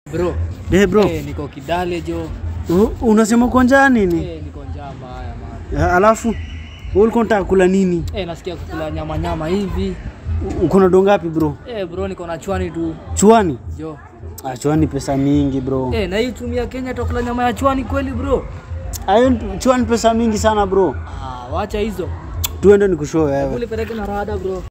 Bro. Eh bro, Eh, niko Kidale jo. u- unasema uko njaa nini? Eh, niko njaa mbaya man. Eh, Alafu wewe ulikuwa unataka kula nini? Eh, nasikia kukula nyama nyama hivi. U- Uko na dongapi bro? Eh, bro niko na chwani tu. Chwani? Jo. Ah, chwani pesa mingi bro. Eh, na hii tumia Kenya tukula nyama ya chwani kweli bro? Ayo chwani pesa mingi sana bro. Ah, wacha hizo. Tuende nikushow wewe. Ule peleke na rada bro.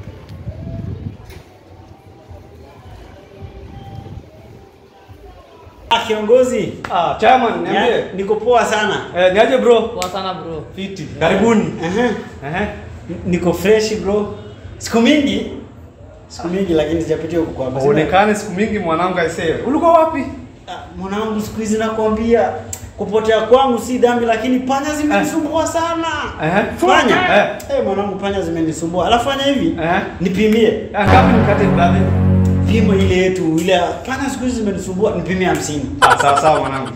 Ah, kiongozi. Ah, chairman, niambie. Ya, Niko poa sana. Eh, niaje bro? Poa sana bro. Fiti. Karibuni. Ehe. Ehe. Niko fresh bro. Siku mingi. Siku mingi lakini sijapitia huko kwa basi. Uonekane siku mingi mwanangu aisee. Ulikuwa wapi? Ah, Mwanangu siku hizi nakwambia kupotea kwangu si dhambi lakini panya zimenisumbua sana. Ehe. Panya? Eh. Eh, mwanangu panya zimenisumbua. Alafu fanya hivi. Ehe. Nipimie. Ah, Ngapi nikate brother? Pimo ile yetu ile panya siku hizi zimenisumbua nipimie 50. Ah, sawa sawa mwanangu.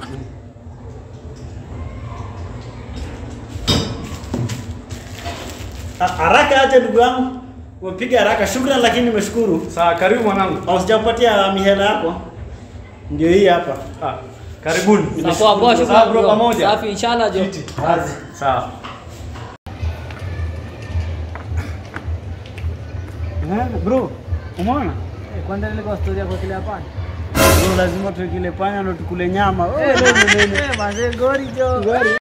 Ah, Haraka aje ndugu yangu. Umepiga haraka. Shukrani lakini nimeshukuru. Sawa, karibu mwanangu. Au sijakupatia mihela yako. Ndio hii hapa. Ah, karibuni. Sawa poa poa Sawa shukrani bro bro. pamoja. Safi inshallah jo. Fiti. Kazi. Sawa. Eh, bro, umeona? Eh, kwanza ile kwa story yako kile hapa. Bro, lazima tukile panya ndo tukule nyama. Oh, Eh, manze gori jo.